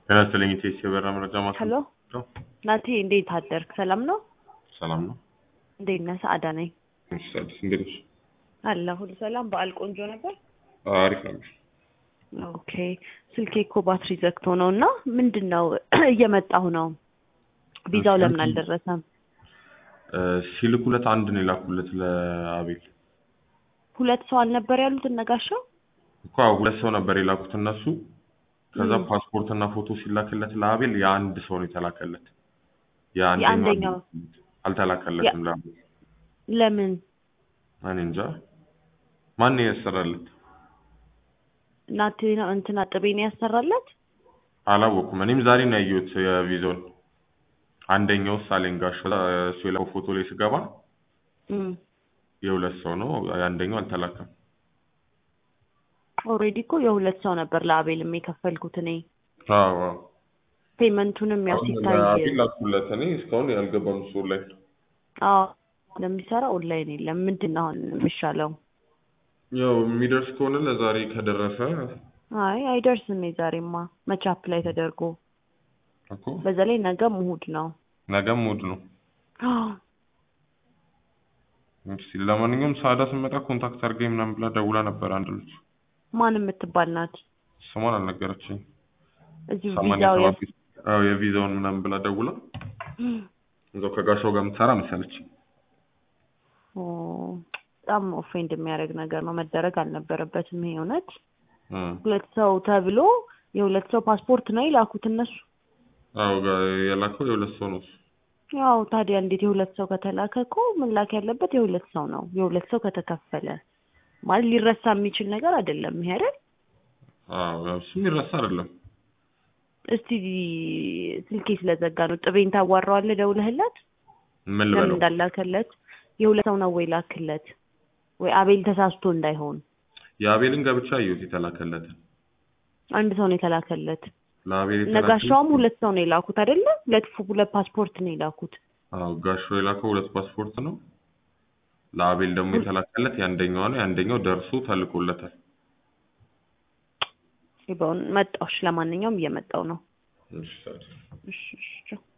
ጤና ይስጥልኝ ኢቴስ የበራ መረጃ ማዕከል ሄሎ ነው። ናቲ እንዴት አደርክ? ሰላም ነው? ሰላም ነው። እንዴት ነህ? ሰአዳ ነኝ እሺ አዲስ እንዴት ነሽ? አለ ሁሉ ሰላም። በዓል ቆንጆ ነበር? አሪፍ ነበር። ኦኬ ስልኬ እኮ ባትሪ ዘግቶ ነው እና ምንድን ነው እየመጣሁ ነው። ቪዛው ለምን አልደረሰም? እ፣ ሲልኩለት አንድ ነው የላኩለት ለአቤል ሁለት ሰው አልነበር ያሉት እነጋሻው? እኮ አዎ፣ ሁለት ሰው ነበር የላኩት እነሱ። ከዛ ም። ፓስፖርት እና ፎቶ ሲላክለት ለአቤል የአንድ ሰው ነው የተላከለት። የአንደኛው አልተላከለትም ለአቤል። ለምን እኔ እንጃ ማን ነው ያሰራለት ናቲ ነው እንትና ጥቤን ያሰራለት? አላወኩም። እኔም ዛሬ ነው ያየሁት የቪዛውን። አንደኛው ሳሌን ጋሽ እሱ የላከው ፎቶ ላይ ስገባ እም። የሁለት ሰው ነው፣ የአንደኛው አልተላከም። ኦልሬዲ እኮ የሁለት ሰው ነበር ለአቤልም የከፈልኩት እኔ አዎ አዎ። ፔመንቱንም ያው አሁን ሲታይ ለአቤል ላኩለት። እኔ እስካሁን ያልገባም እሱ ላይ አዎ ለሚሰራ ኦንላይን የለም። ምንድን ነው አሁን የሚሻለው? ያው የሚደርስ ከሆነ ለዛሬ ከደረሰ አይ አይደርስም። የዛሬማ መቻፕ ላይ ተደርጎ እኮ በዛ ላይ ነገ እሑድ ነው። ነገም እሑድ ነው። እስኪ ለማንኛውም ሳዳ ስመጣ ኮንታክት አድርገኝ ምናምን ብላ ደውላ ነበር። አንድ ልጅ ማን የምትባል ናት? ስሟን አልነገረችኝ። እዚሁ ሰማንያ ቪዛው ሰባት አዎ የቪዛውን ምናምን ብላ ደውላ እዛው ከጋሻው ጋር የምትሰራ መሰለችኝ። ኦ፣ በጣም ኦፌንድ የሚያደርግ ነገር ነው። መደረግ አልነበረበትም። ይሄ እውነት እ ሁለት ሰው ተብሎ የሁለት ሰው ፓስፖርት ነው የላኩት እነሱ። አዎ ጋ- የላከው የሁለት ሰው ነው እሱ። ያው ታዲያ እንዴት የሁለት ሰው ከተላከ እኮ መላክ ያለበት የሁለት ሰው ነው። የሁለት ሰው ከተከፈለ ማለት ሊረሳ የሚችል ነገር አይደለም። ይሄ አይደል? አዎ ያው እሱ የሚረሳ አይደለም። እስቲ ስልኬ ስለዘጋ ነው። ጥቤን ታዋራዋለህ ደውለህለት ምን ለምን ልበለው? እንዳላከለት የሁለት ሰው ነው ወይ ላክለት ወይ አቤል ተሳስቶ እንዳይሆን የአቤልን ገብቻ አየሁት የተላከለትን። አንድ ሰው ነው የተላከለት። ለአቤል ነጋሻውም ሁለት ሰው ነው የላኩት አይደለ? ሁለት ፉ- ሁለት ፓስፖርት ነው የላኩት። አዎ ጋሻው የላከው ሁለት ፓስፖርት ነው። ለአቤል ደግሞ የተላከለት የአንደኛው ነው። የአንደኛው ደርሶ ተልኮለታል። ይበውን መጣሁሽ። ለማንኛውም እየመጣው ነው። እሺ ታዲያ። እሺ እሺ ቻው።